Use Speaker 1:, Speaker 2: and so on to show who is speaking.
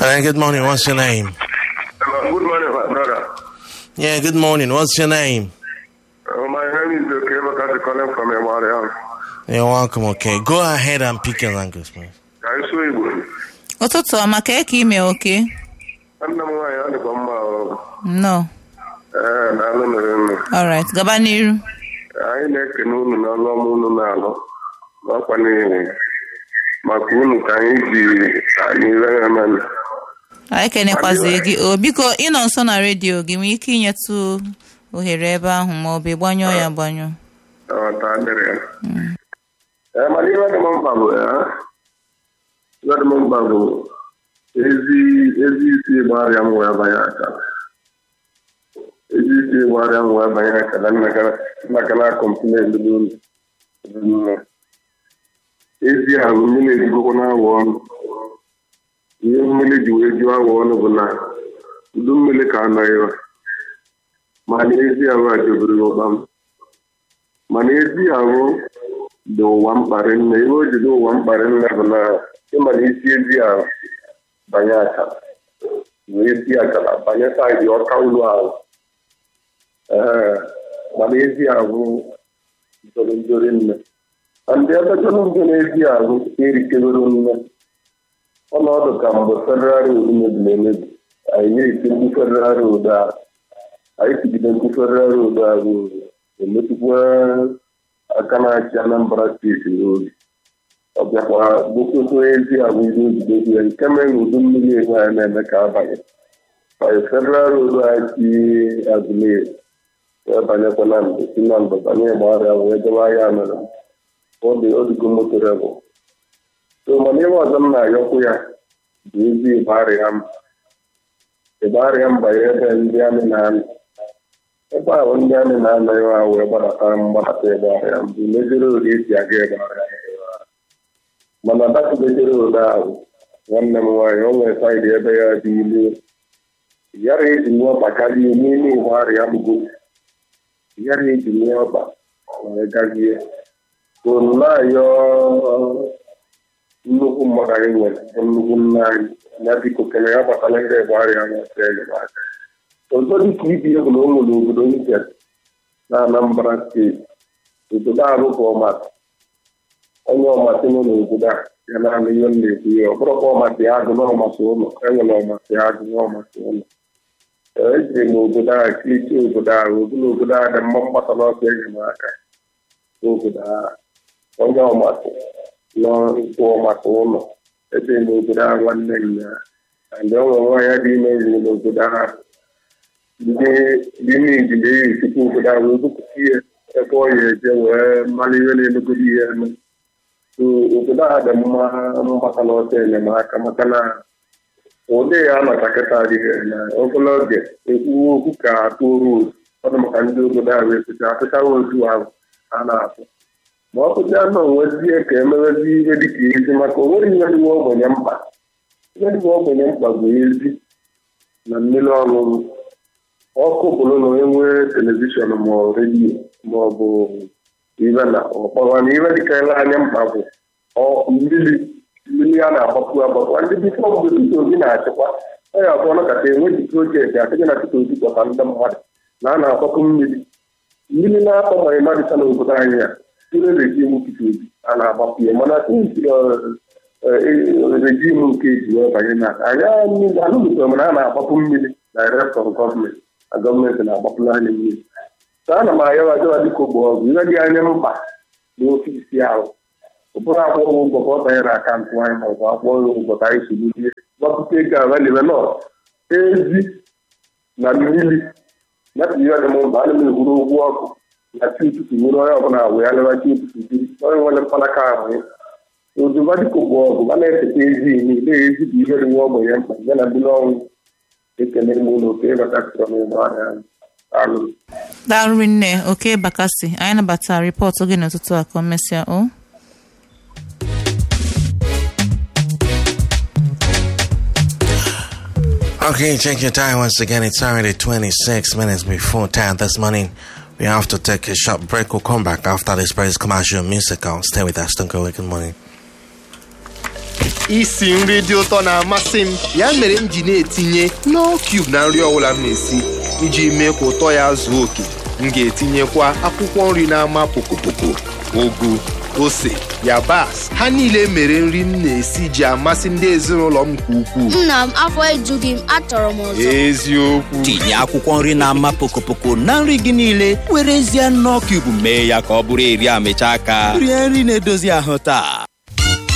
Speaker 1: Hello, good morning. What's your name?
Speaker 2: Hello, good morning, my brother.
Speaker 1: Yeah, good morning. What's your name?
Speaker 2: Uh, my name is Oke Bakati calling from Emariam.
Speaker 1: You're welcome. Okay, go ahead and pick your language, please.
Speaker 2: Ka anyị sụọ Igbo.
Speaker 3: ụtụtụ ọma ka eke ime oke
Speaker 2: Nwanne m nwaanyị ọ dịkwa mma ọ.
Speaker 3: nnọọ
Speaker 2: Ee, na-alụ mere nnu.
Speaker 3: alright gaba n'iru
Speaker 2: Anyị na-ekene unu n'ọlụ ọma unu na-alụ. N'ọkwa n'ihi maka unu ka anyị ji anyị ire ya mmanụ.
Speaker 3: anyị kenekwazie gị o biko ịnọ nso na redio gị nwee ike inyetụ ohere ebe ahụ ma ọ bụ ịgbanyụọ ya agbanyụ
Speaker 2: Ọta dịrị ya. Ee, mana ihe dị m mkpa bụ ya. Ihe dị m mkpa bụ ezi ezi isi gbara m wee banye aka. Ezi isi gbara m wee banye aka na nnaka na kọmplen n'ụlọ. Ezi ahụ mmiri ejigokwa na-awọ ọnụ. Ihe mmiri ji wee jụọ awọ ọnụ bụ na udu mmiri ka anọghị ya. mana ezi ahụ ajọbiri ụkpa m. mana ezi ahụ dị ụwa mkparị nne ihe o ji dị ụwa mkparị nne bụ na ịma na isi ezi ahụ banye akara wee esi akara banye saịdị ọka ụlọ ahụ ee mana ezi ahụ jọrọ njọrị nne na ndị ebe jọrọ njọ na ezi ahụ erikebere nne ọnọdụ ka mgbe federal road mebiri emebi anyị na-eti ndị federal road ahụ anyị tigide ndị federal road ahụ emetụkwa aka na-achị anambra steeti n'obi ọ bịakwa gbokoto ezi agwa ihe ojidegwu ya nke mere na udu mmiri ego anyị na-eme ka abanye banye federal road anyị agụleri wee banyekwa na mbe si na mbe banye gbagharịa wee debe ahịa mere ọ dị odigo moto rebụ so mana ihe ọzọ m na-ayọkwu ya bụ ezi ịgbarịa m ịgbarịa m banye ebe ndị amị na-amị ebe ahụ ndị amị na-anọ ya ahụ wee gbadata mgbadata ebe ahịa mbụ mejere ori esi aga ebe ahịa mana datụbejere ode ahụ nwanne m nwaanyị o nwere saịdị ebe ya dị ilu yara eji nwe ọkpa karịa n'ime ụgbọ arịa mbụ yara eji nwe ọkpa wee gazie so na-ayọ nnukwu mmadụ anyị nwere bụ nnukwu nna anyị ya biko kele ya gbatara ndị ebe arịa nweta enyemaka ọzọ dịka ibi egwu na ụmụ n'obodo Njem na Anambra steeti obodo ahụ bụ ọmatị onye ọmatị nọ n'obodo a ya naanị ihe m na-ekwu ya ọ bụrụkwa ọmatị agụ na ọmatị ụlọ enwere ọmatị agụ na ọmatị ụlọ ejiri m obodo ahụ klichi obodo ahụ obodo obodo ahụ dị mma mgbata n'ọsọ enyemaka n'obodo ahụ onye ọmatị nọ nkwụ ọmatị ụlọ ejiri m obodo ahụ nwanne m ya ndị ọ nwere nwaanyị dị ime riri n'obodo ahụ ndị niile na-esite obodo ahụ ebupụta ihe ebe ọ ya eje wee mara ihe na-emegoro ihe eme obodo ahụ dị mma mgbata n'ọsọ enyemaka maka na ụdị ya nọcha kịta adịghị na ogolo oge ekwuwe okwu ka atụ oru ọdụ maka ndị obodo ahụ ekwucha atụchawa otu ahụ a na-atụ ma ọ kụcha nọ nwezie ka emewezi ihe dịka ezi maka onwere ihe dịwa ogbenye mkpa ihe dịwa ogbenye mkpa bụ ezi na mmiri ọṅụṅụ ọkụ bụrụ na onye nwee telivishọn ma ọ redio ma ọ bụ ibe na ọkpọrọ na ibe dịka ele anya mkpa bụ mmiri mmiri a na-agbapụ agbapụ ndị bifọ mgbe Peter Obi na-achịkwa ọ ya abụọ nakata enweghị projekti adịghị na Peter Obi kpọta ndị mmadụ na a na-agbapụ mmiri mmiri na-akpọ ma ịmadịcha n'obodo anyị ya tụrụ rejim Peter Obi a na-agbapụ ya mana rejim nke eji wee banye na anyị anụmụtara mana a na-agbapụ mmiri direct from gọọmenti na gọọmenti na-agbapụla anyị mmiri so ana m ayọwa ajọwa dịka ogbo ọgwụ ihe dị anya mkpa n'ofisi ahụ ụbụrụ akwụkwọ ụgwọ ka ọ banyere akaụntụ anyị ma ọ bụ akwụkwọ ụgwọ ka anyị soro ihe gbapụta ego avalile nọ ezi na mmiri nyapụ ihe dị m mkpa ana m ehuru ụgwọ ọkụ na chi ụtụtụ nwere onye ọbụla wee ya lewa chi ụtụtụ biri onye nwere mkpanaka ahụ ya ozuba dịka ogbo ọgwụ a na-efeta ezi niile ezi bụ ihe dị nwa ogbenye mkpa ya na ndị n'ọnwụ ekelere m ụlọ oke ịbatasịrọ m ụgbọ ahịa alụ
Speaker 3: daalụ nne oke bakasị anyị nabatara rịpọtụ gị n'ụtụtụ a ka o mesịa o
Speaker 1: Okay, check your time once again. It's already 26 minutes before 10 this morning. We have to take a short break. We'll come back after this break. Commercial musical. Stay with us. Don't go away. Good morning.
Speaker 4: isi nri dị ụtọ na-amasị m ya mere m ji na-etinye Knorr Cube na nri ọbụla m na-esi iji mee ka ụtọ ya zuo oke m ga-etinyekwa akwụkwọ nri na-ama pokopoko ugu ose yabasị ha niile mere nri m na-esi ji amasị ndị ezinụlọ m nke ukwuu
Speaker 5: nna m afọ ejughị m achọrọ m ọzọ
Speaker 4: eziokwu
Speaker 6: tinye akwụkwọ nri na-ama pokopoko na nri gị niile were ezie Knorr Cube mee ya ka ọ bụrụ eri amịcha aka rie nri na-edozi ahụ taa